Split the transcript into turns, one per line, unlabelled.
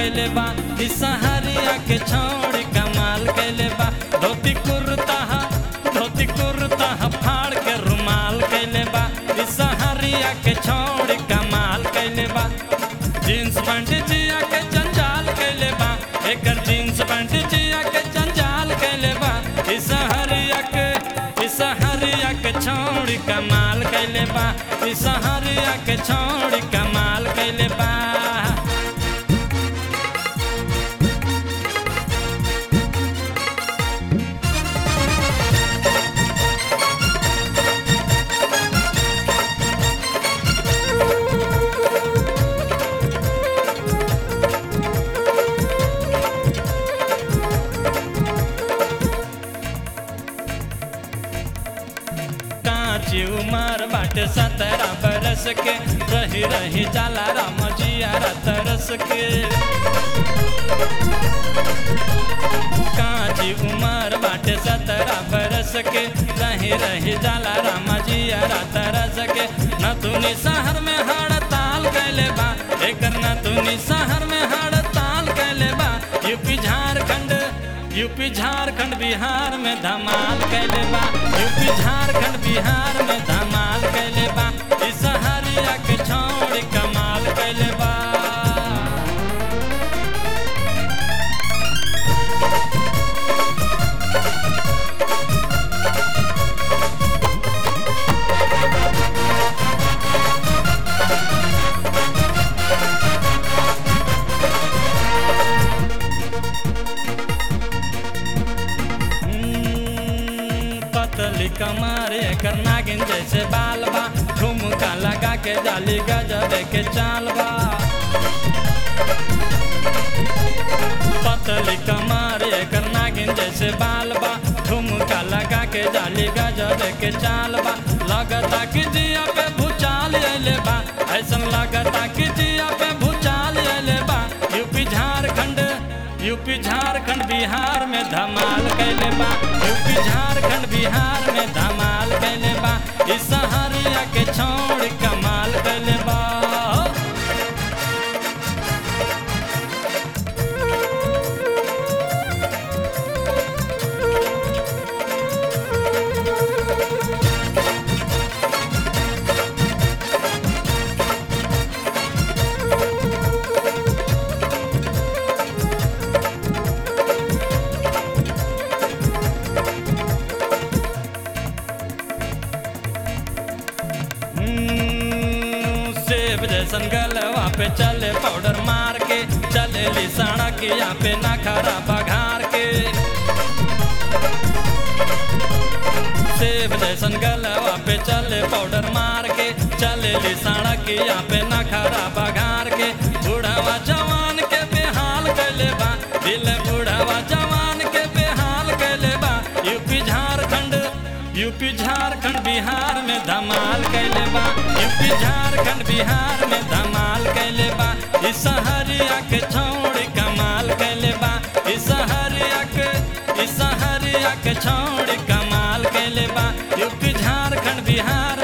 कैले बा ई सहरिया के छौड़ी कमाल कैले बा धोती कुर्ता हा धोती कुर्ता हा फाड़ के रुमाल कैले बा ई सहरिया के छौड़ी कमाल कैले बा जींस पैंट जिया के जंजाल कैले बा एकर जींस पैंट जिया के जंजाल कैले बा ई सहरिया के ई सहरिया के छौड़ी कमाल कैले बा ई सहरिया के छौड़ी कमाल कैले बा कांची उमर बाटे सत्रह बरस के रही रही जाला राम जिया तरस के कांची उमर बाटे सत्रह बरस के रही रही जाला राम जिया तरस के नतुनी शहर में हड़ताल कैले बा एकर नतुनी शहर में हड़ताल कैले बा यूपी झारखंड यूपी झारखंड बिहार में धमाल कैले बा यूपी झारखंड बिहार में धमाल कैले बा ई सहरिया के छौड़ी कमाल कैले बा हम्म, पतली कमर एकर नागिन जैसे बाल बा ठुमका लगा के जाली गजब के चाल बा पतली कमर एकर नागिन जैसे बाल बा ठुमका लगा के जाली गजब के चाल बा लगता कि जिया पे भूचाल अइले बा ऐसन लगता कि जिया पे भूचाल अइले बा यूपी झारखंड यूपी झारखंड बिहार में धमाल कैले बा यूपी झारखंड बिहार में धमाल कैले बा ई सहरिया के छोड़ कमाल कैले बा हम्म, सेब जैसन गलवा पे चले पाउडर मार के चले ली सड़क यहाँ पे ना खरा बघार के सेब जैसन गलवा पे चले पाउडर मार के चले ली सड़क यहाँ पे ना खरा बघार के बूढ़ावा जवान के बेहाल कैले बा दिल बूढ़ावा जवान के बेहाल कैले बा यूपी झारखंड यूपी झारखंड बिहार में धमाल कैले बा यूपी झारखंड बिहार में धमाल कैले बा ई सहरिया के छौड़ी कमाल कैले बा ई सहरिया के ई सहरिया के छौड़ी कमाल कैले बा यूपी झारखंड बिहार